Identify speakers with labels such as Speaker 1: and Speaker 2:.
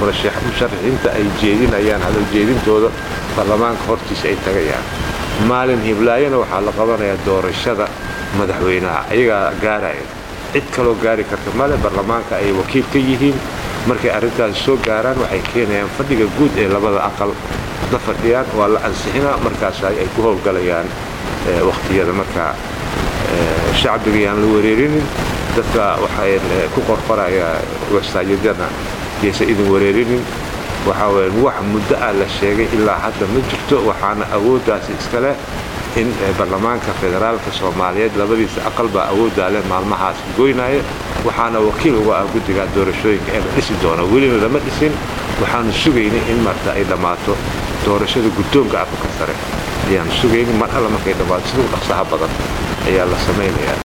Speaker 1: musharaxiinta ay jeedinayaan hadal jeedintooda baarlamaanka hortiisa ay tagayaan maalin hiblaayana waxaa la qabanayaa doorashada madaxweynaha ayagaa gaaraya cid kaloo gaari karta male baarlamaanka ay wakiil ka yihiin markay arrintaasi soo gaaraan waxay keenayaan fadhiga guud ee labada aqal la fadhiyaan waa la ansixinaa markaas ay ku howlgalayaan wakhtiyada markaa shacbiga yaan la wareerinin dadka waxay ku qorqoraya wasaajidana yaysan idin wareerinin waxaa weye wax muddo ah la sheegay ilaa hadda ma jirto waxaana awooddaasi iskaleh in baarlamaanka federaalka soomaaliyeed labadiisa aqal baa awooddaa leh maalmahaas goynaya waxaana wakiil uga ah guddiga doorashooyinka ee la dhisi doona welina lama dhisin waxaanu sugaynay in marta ay dhammaato doorashada guddoonka aqalka sare ayaanu sugaynay mar alla markay dhammaato sida u dhaqsaha badan ayaa la samaynayaa